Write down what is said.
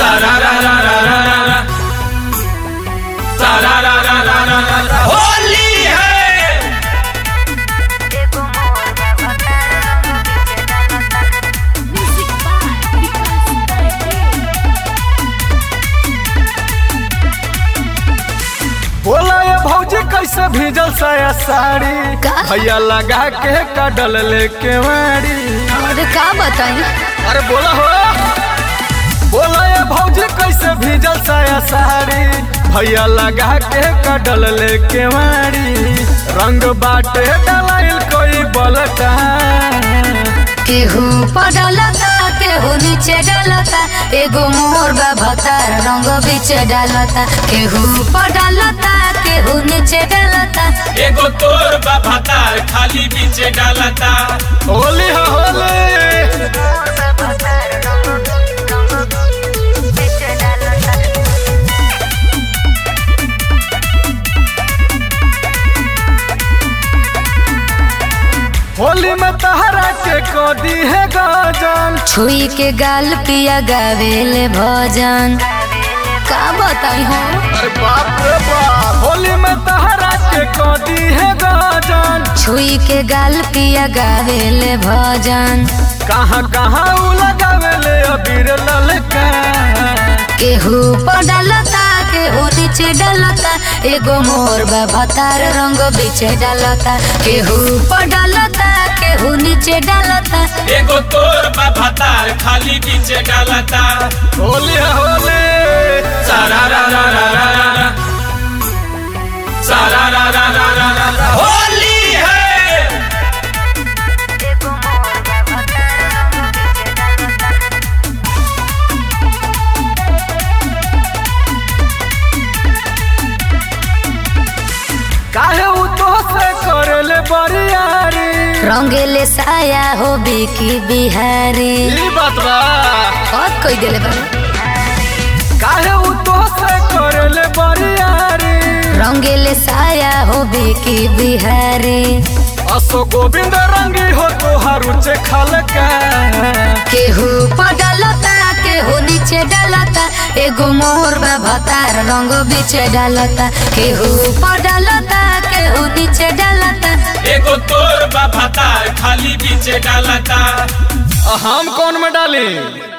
सारा रा रा रा रा रा रा सारा रा रा रा रा रा रा होली है बोला ये भौजी कैसे भीजल साया साड़ी का? भैया लगा के कडल लेके वाड़ी अरे का बताई अरे बोला हो बोला ये भौजी कैसे भीजल साया साड़ी भैया लगा के कडल लेके वाड़ी रंग बाटे डलाइल कोई बलका केहू पडलता केहू नीचे डलता एगो मोर भतार रंग बीच डालता केहू पडलता केहू नीचे डलता एगो तोर बाबा तार खाली बीचे डालता होली हो होली होली में तहरा के कोदी है गजन छुई के गाल पिया गावेले भजन का बताई हो अरे बाप रे बाप होली में तहरा के कोदी है गजन छुई के गाल पिया गावेले भजन कहाँ कहाँ उ लगावेले अबीर ललका केहू पडलता केहू नीचे डलता एगो मोर भतार रंग बीचे डालता केहू पडलता केहू नीचे डालता एगो तोर बाबा तार खाली बीचे डालता होली है होली सारा रा रा रा रा रा रा सारा रा रा रा रा रा रा होली है काहे उ तो से करेले बरियारी रंगेले साया हो बिकी बिहारी ई बात बा और कोई दिले बा काहे उ तो से करेले बरियारी रंगेले साया हो बिकी बिहारी असो गोविंद रंगी हो तोहार उचे खलका केहू पडलता केहू नीचे डालता एगो मोर भतार रंग बीचे डालता केहू पडलता केहू नीचे डालता एगो तोर बाबा तार खाली बीचे डालता हम कौन में डाली